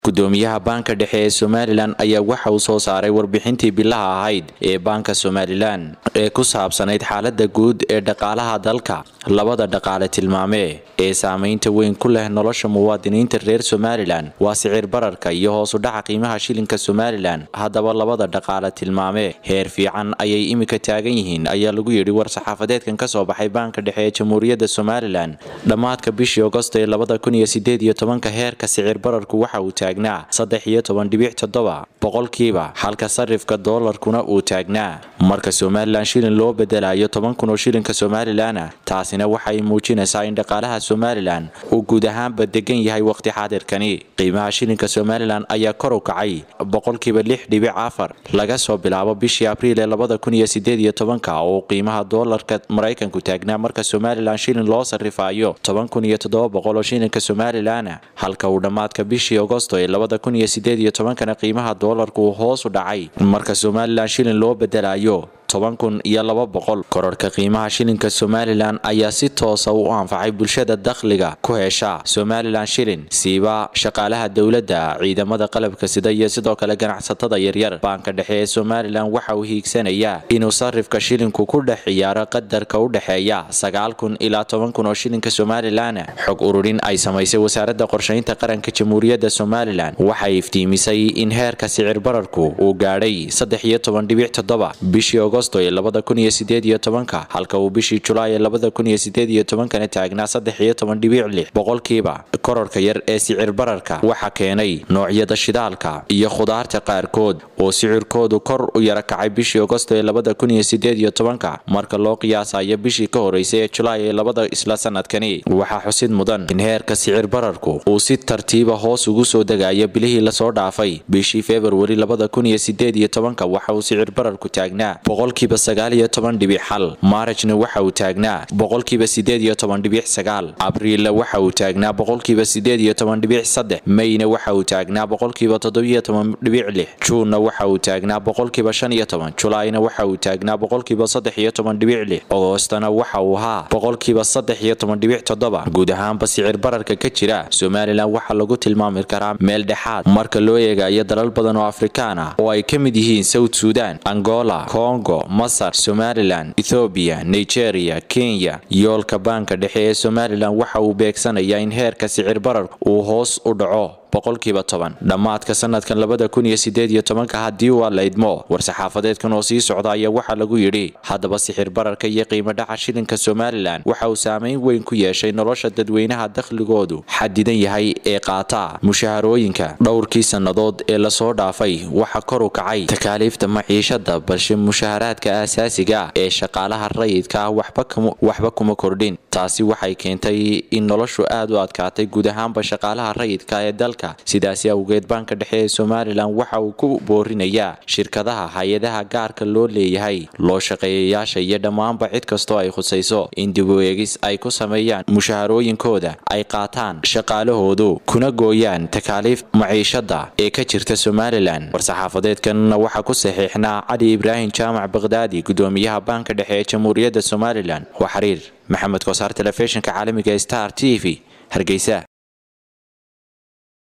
gudoomiyaha baanka dhexe ee somalilan ayaa waxa uu soo saaray warbixintii bilaha ahayd ee baanka somalilan ee ku saabsanayd xaalada guud ee dhaqaalaha dalka labada dhaqaale tilmaame ee saameynta weyn ku leh nolosha muwaadiniinta reer somalilan waa sicir bararka iyo hoosu dhaca qiimaha shilinka somalilan haddaba labada dhaqaale tilmaame heer fiican ayay imika taagan yihiin ayaa lagu yidhi war-saxaafadeedkan kasoo baxay baanka dhexe ee jamhuuriyadda somalilan dhammaadka bishii agosto ee labada kun iyo sideed iyo tobanka heerka sicir bararku waxa uu taagnaa saddex iyo toban dhibic toddoba boqolkiiba halka sarifka doolarkuna uu taagnaa marka somalilan shilin loo bedelayo toban kun oo shilinka somalilana taasina waxay muujinaysaa in dhaqaalaha somalilan uu guud ahaanba degan yahay waqti xaadirkani qiimaha shilinka somalilan ayaa kor u kacay boqolkiiba lix dhibic afar laga soo bilaabo bishii abriil ee labada kun iyo sideed iyo tobanka oo qiimaha doolarka maraykanku taagnaa marka somalilan shilin loo sarifayo toban kun iyo toddoba boqol oo shilinka somalilana halka uu dhammaadka bishii agosto ee labada kun iyo sideed iyo tobankana qiimaha doolarku uu hoos u dhacay marka somalilan shilin loo bedelayo toban kun iyo laba boqol kororhka qiimaha shilinka somalilan ayaa si toosa u anfacay bulshada dakhliga ku hesha somalilan shilin siiba shaqaalaha dowladda ciidamada qalabka sida iyo sidoo kale ganacsatada yaryar baanka dhexe ee somalilan waxa uu hiigsanayaa inuu sarifka shilinku ku dhex ciyaaro qadarka u dhexeeya sagaal kun ilaa toban kun oo shilinka somalilan xog ururin ay samaysay wasaaradda qorshaynta qaranka jamhuuriyadda somalilan waxay iftiimisay in heerka sicir bararku uu gaadhay saddex iyo toban dhibic toddoba bishii agosto ee labada kun iyo sideed iyo tobanka halka uu bishii julaay ee labada kun iyo sideed iyo tobankana taagnaa saddex iyo toban dhibic lix boqolkiiba kororka yar ee sicir bararka waxa keenay noocyada shidaalka iyo khudaarta qaarkood oo sicirkoodu kor u yara kacay bishii agosto ee labada kun iyo sideed iyo tobanka marka loo qiyaasayo bishii ka horeysay ee julaay ee labada isla sanadkani waxaa xusid mudan in heerka sicir bararku uu si tartiiba hoos ugu soo degayo bilihii lasoo dhaafay bishii februari labada kun iyo sideed iyo tobanka waxa uu sicir bararku taagnaa boqolkiiba sagaal iyo toban dhibic xal maarajna waxa uu taagnaa boqolkiiba sideed iyo toban dhibic sagaal abriilla waxa uu taagnaa boqolkiiba sideed iyo toban dhibic saddex mayna waxa uu taagnaa boqolkiiba toddobiyo toban dhibic lix juunna waxa uu taagnaa boqolkiiba shan iyo toban julaayna waxa uu taagnaa boqolkiiba saddex iyo toban dhibic lix agoostana waxa uu ahaa boqolkiiba saddex iyo toban dhibic toddoba guud ahaanba sicir bararka ka jira somalilan waxaa lagu tilmaami karaa meel dhexaad marka loo eegayo dalal badan oo afrikaan ah oo ay ka mid yihiin south sudan angola congo masar somalilan ethoobiya nigeria kenya yoolka baanka dhexe ee somalilan waxa uu beegsanayaa in heerka sicir barar uu hoos u dhaco boqolkiiba toban dhammaadka sanadkan labada kun iyo sideed iyo tobanka haddii waa la idmo war-saxaafadeedkan oo sii socda ayaa waxaa lagu yidhi haddaba sixir bararka iyo qiimo dhaca shilinka somalilan waxa uu saameyn weyn ku yeeshay nolosha dadweynaha dakhligoodu xadidan yahay ee qaata mushaharooyinka dhowrkii sannadood ee lasoo dhaafay waxa kor u kacay takaaliifta maciishada balse mushaharaadka aasaasiga ee shaqaalaha rayidka ah waxba kuma kordhin taasi waxay keentay in noloshu aad u adkaatay guud ahaanba shaqaalaha rayidka ee dalka sidaasi awgeed baanka dhexe ee somalilan waxa uu ku boorinayaa shirkadaha hay-adaha gaarka loo leeyahay loo shaqeeyayaasha iyo dhammaanba cid kastoo ay khusayso in dib u eegis ay ku sameeyaan mushaharooyinkooda ay qaataan shaqaalahoodu kuna gooyaan takaaliif maciishada ee ka jirta somalilan war-saxaafadeedkanna waxaa ku saxiixnaa cali ibraahim jaamac bakdaadi gudoomiyaha baanka dhexe ee jamhuuriyadda somalilan waa xiriir maxamed kosaar telefishinka caalamiga star t v hargeysa